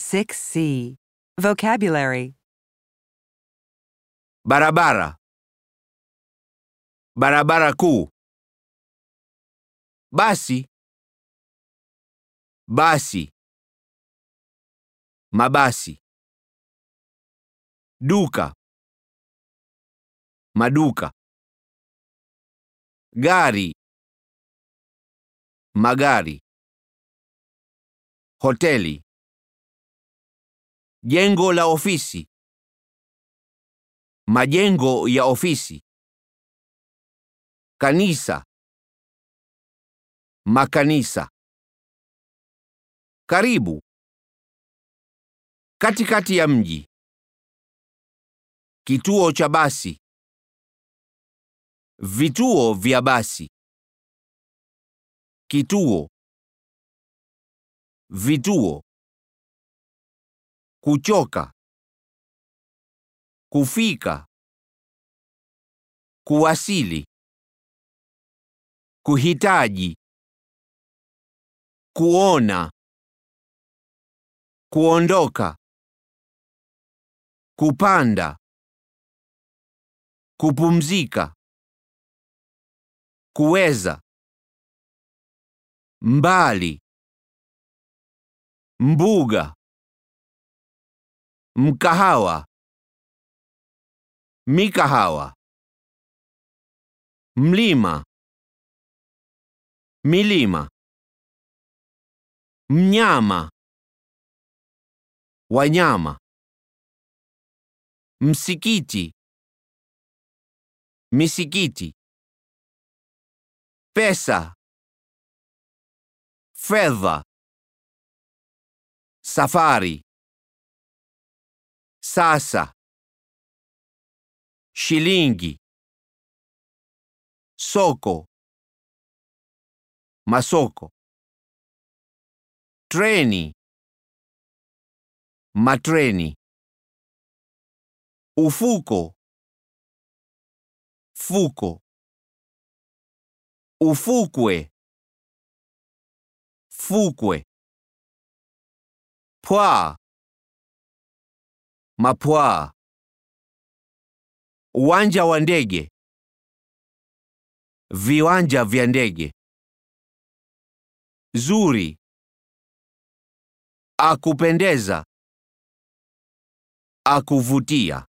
6C. Vocabulary barabara, barabara kuu, basi, basi, mabasi, duka, maduka, gari, magari, hoteli, jengo la ofisi, majengo ya ofisi, kanisa, makanisa, karibu, katikati ya mji, kituo cha basi, vituo vya basi, kituo, vituo, kuchoka, kufika, kuwasili, kuhitaji, kuona, kuondoka, kupanda, kupumzika, kuweza, mbali, mbuga, mkahawa, mikahawa, mlima, milima, mnyama, wanyama, msikiti, misikiti, pesa, fedha, safari, sasa, shilingi, soko, masoko, treni, matreni, ufuko, fuko, ufukwe, fukwe, pwaa, mapwaa, uwanja wa ndege, viwanja vya ndege, zuri, akupendeza, akuvutia.